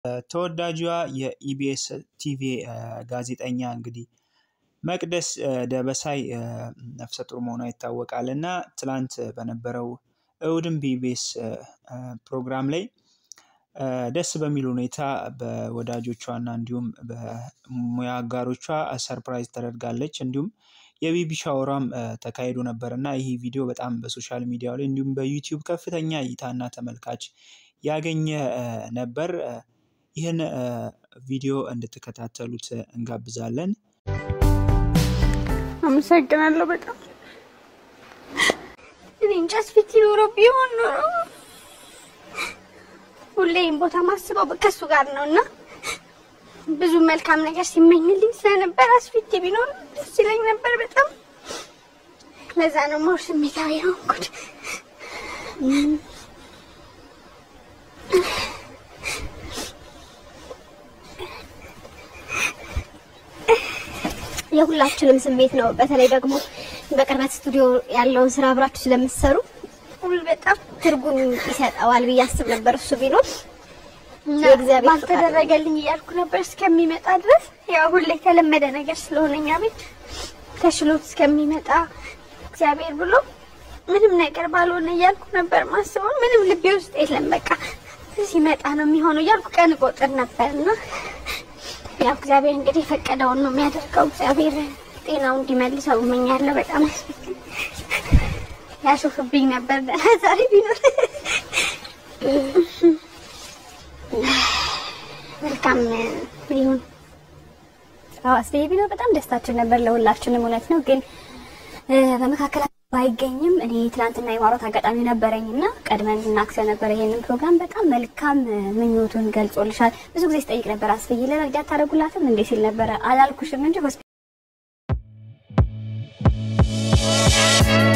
ተወዳጇ የኢቢኤስ ቲቪ ጋዜጠኛ እንግዲህ መቅደስ ደበሳይ ነፍሰ ጡር መሆኗ ይታወቃል እና ትላንት በነበረው እሁድም በኢቢኤስ ፕሮግራም ላይ ደስ በሚል ሁኔታ በወዳጆቿ እና እንዲሁም በሙያ አጋሮቿ ሰርፕራይዝ ተደርጋለች። እንዲሁም የቤቢ ሻወሯም ተካሂዶ ነበር እና ይህ ቪዲዮ በጣም በሶሻል ሚዲያው ላይ እንዲሁም በዩቲዩብ ከፍተኛ እይታና ተመልካች ያገኘ ነበር። ይህን ቪዲዮ እንድትከታተሉት እንጋብዛለን። አመሰግናለሁ በጣም እኔ እንጃ ፊት ኖሮ ቢሆን ኖሮ ሁሌም ቦታ ማስበው ከሱ ጋር ነው እና ብዙ መልካም ነገር ሲመኝልኝ ስለነበር አስፊት ቢኖር ደስ ይለኝ ነበር በጣም። ለዛ ነው ሞር ስሜታዊ የሆንኩት። የሁላችንም ስሜት ነው። በተለይ ደግሞ በቅርበት ስቱዲዮ ያለውን ስራ አብራችሁ ስለምትሰሩ ሁሉ በጣም ትርጉም ይሰጠዋል ብዬ አስብ ነበር እሱ ቢኖር እና የእግዚአብሔር ባልተደረገልኝ እያልኩ ነበር እስከሚመጣ ድረስ ያው ሁሌ የተለመደ ነገር ስለሆነ እኛ ቤት ተሽሎት እስከሚመጣ እግዚአብሔር ብሎ ምንም ነገር ባልሆነ እያልኩ ነበር ማስበው። ምንም ልቤ ውስጥ የለም በቃ ሲመጣ ነው የሚሆነው እያልኩ ቀን ቆጥር ነበርና ያው እግዚአብሔር እንግዲህ የፈቀደውን ነው የሚያደርገው። እግዚአብሔር ጤናው እንዲመልሰው እመኛለሁ። በጣም ያሾፍብኝ ነበር ደህና ዛሬ ቢኖር መልካም ይሁን። አዎ አስቤ ቢኖር በጣም ደስታችን ነበር ለሁላችንም። እውነት ነው ግን በመካከል ባይገኝም እኔ ትናንትና የማውራት አጋጣሚ ነበረኝ እና ቀድመን እናክሰ ነበር ይሄንን ፕሮግራም በጣም መልካም ምኞቱን ገልጾልሻል። ብዙ ጊዜ ስጠይቅ ነበር አስብዬ ለመርዳት ታደርጉላትም እንዴ ሲል ነበረ። አላልኩሽም እንጂ ሆስፒታል